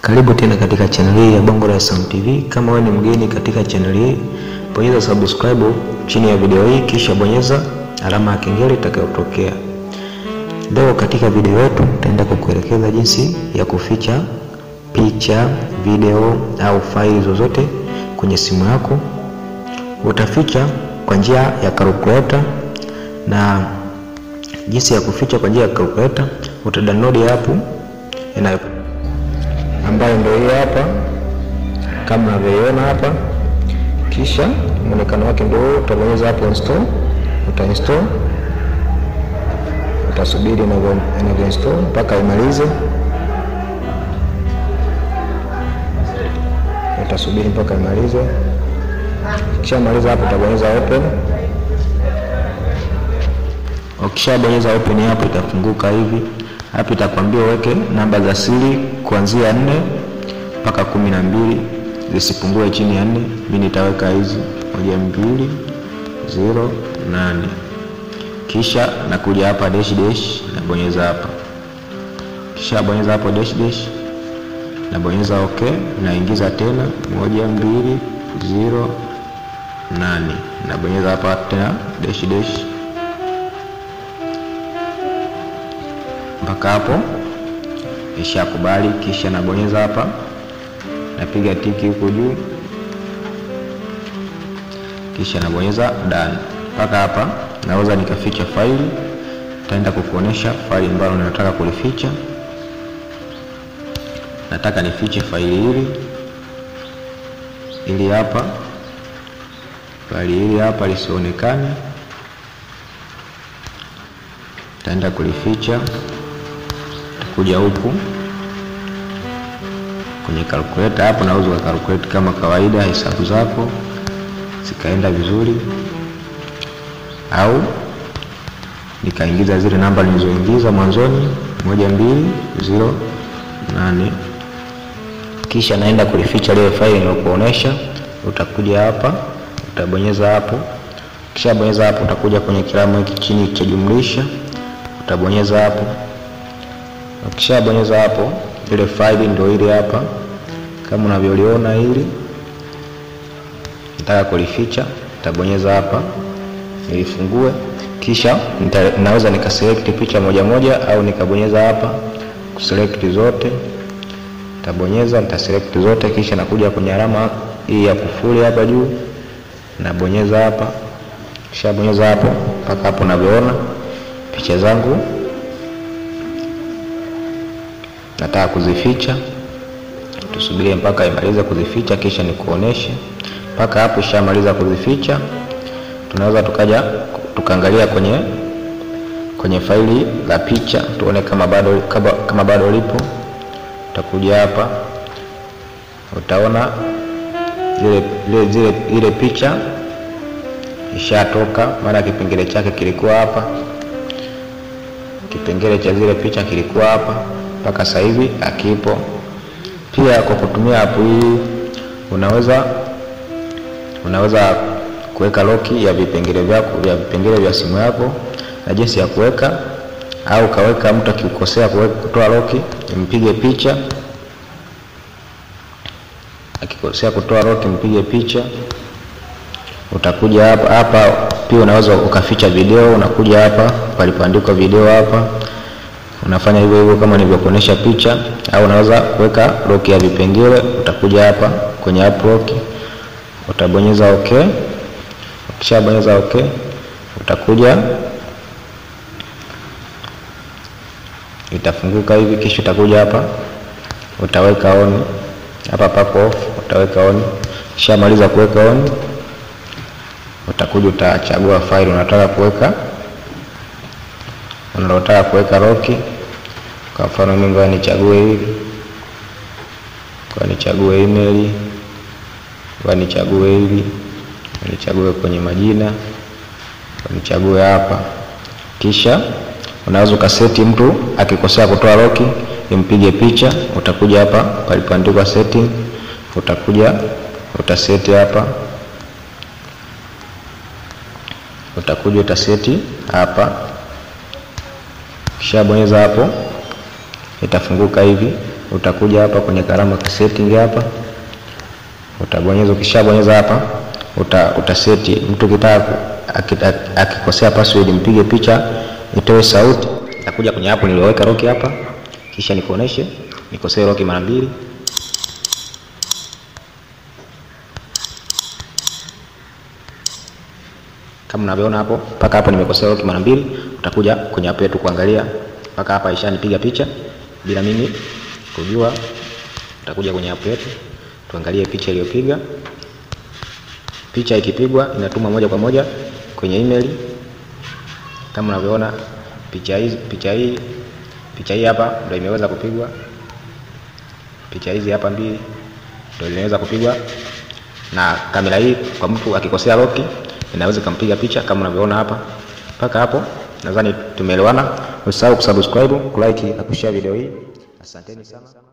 Karibu tena katika channel hii ya Bongo Dar es Salaam TV. Kama wewe ni mgeni katika channel hii, bonyeza subscribe chini ya video hii, kisha bonyeza alama ya kengele itakayotokea. Leo katika video yetu nitaenda kukuelekeza jinsi ya kuficha picha, video au faili zozote kwenye simu yako. Utaficha kwa njia ya calculator na jinsi ya kuficha kwa njia ya calculator, utadownload app inayo ambayo ndio hii hapa kama unavyoiona hapa, kisha muonekano wake ndio huo. Utabonyeza hapo install, uta install, utasubiri inavyo install mpaka imalize, utasubiri mpaka imalize. Kisha maliza hapo, utabonyeza open. Ukishabonyeza open hapo itafunguka hivi. Hapa itakwambia uweke namba za siri kuanzia nne mpaka kumi na mbili zisipungue chini ya nne. Mimi nitaweka hizi moja mbili zero nane. Kisha nakuja hapa dash dash, nabonyeza hapa, kisha bonyeza hapo dash dash, nabonyeza okay, naingiza tena moja mbili zero nane, nabonyeza hapa tena dash dash mpaka hapo ishakubali. Kisha nabonyeza hapa, napiga tiki huko juu, kisha nabonyeza done. Mpaka hapa naweza nikaficha faili. Taenda kukuonesha faili ambalo ninataka kulificha. Nataka nifiche faili hili ili hapa, faili hili hapa lisionekane. Taenda kulificha kuja huku kwenye calculator hapo, naweza ukakalkulate kama kawaida hesabu zako zikaenda vizuri, au nikaingiza zile namba nilizoingiza mwanzoni moja mbili zero nane. Kisha naenda kulificha lile faili nilokuonesha. Utakuja hapa utabonyeza hapo, kisha bonyeza hapo, utakuja kwenye kiramu hiki chini cha jumlisha, utabonyeza hapo Ukishabonyeza hapo, ile faili ndio ile hapa kama unavyoliona hili. Nataka kulificha, nitabonyeza hapa nilifungue, kisha nita, naweza nikaselect picha moja moja au nikabonyeza hapa kuselect zote. Nitabonyeza, nitaselect zote, kisha nakuja kwenye alama hii ya kufuli hapa juu, nabonyeza hapa, kisha bonyeza hapo mpaka hapo unavyoona picha zangu nataka kuzificha. Tusubirie mpaka imalize kuzificha, kisha nikuoneshe. Mpaka hapo ishamaliza kuzificha, tunaweza tukaja tukaangalia kwenye kwenye faili la picha tuone kama bado kama, kama bado lipo. Utakuja hapa utaona zile, zile, zile, ile picha ishatoka, maana kipengele chake kilikuwa hapa, kipengele cha zile picha kilikuwa hapa mpaka sasa hivi akipo. Pia kwa kutumia app hii unaweza unaweza kuweka loki ya vipengele vyako vya vipengele vya simu yako, na jinsi ya kuweka au kaweka mtu akikosea kutoa loki mpige picha, akikosea kutoa loki mpige picha. Utakuja hapa hapa, pia unaweza ukaficha video, unakuja hapa palipoandikwa video hapa unafanya hivyo hivyo kama nilivyokuonesha picha, au unaweza kuweka lock ya vipengele. Utakuja hapa kwenye app lock, utabonyeza okay. Ukishabonyeza okay, utakuja itafunguka hivi, kisha utakuja hapa utaweka on hapa pako off, utaweka on. Kisha maliza kuweka on, utakuja utachagua faili unataka kuweka unalotaka kuweka loki. Kwa mfano mimi ngoja nichague hili, kwa nichague email, kwa nichague hili, nichague kwenye majina, kwa nichague hapa. Kisha unaweza ukaseti, mtu akikosea kutoa loki impige picha. Utakuja hapa palipoandikwa setting, utakuja utaseti hapa, utakuja utaseti hapa kisha bonyeza hapo, itafunguka hivi. utakuja hapa kwenye karama ka setting hapa, utabonyeza. Ukishabonyeza hapa uta, utaseti mtu kitaka akikosea password mpige picha itoe sauti. Nitakuja kwenye hapo nilioweka lock hapa, kisha nikuoneshe nikosee lock mara mbili. Kama unavyoona hapo, mpaka hapo nimekosea lock mara mbili. Utakuja kwenye hapo yetu kuangalia mpaka hapa ishanipiga picha bila mimi kujua. Utakuja kwenye hapo yetu tuangalie picha iliyopiga. Picha ikipigwa inatumwa moja kwa moja kwenye email kama unavyoona picha hii picha hii picha hii hapa ndio imeweza kupigwa. Picha hizi hapa mbili ndio zimeweza kupigwa na kamera hii. Kwa mtu akikosea lock inaweza kumpiga picha kama unavyoona hapa. Mpaka hapo nadhani tumeelewana. Usisahau kusubscribe, kulike na kushare video hii. Asanteni sana.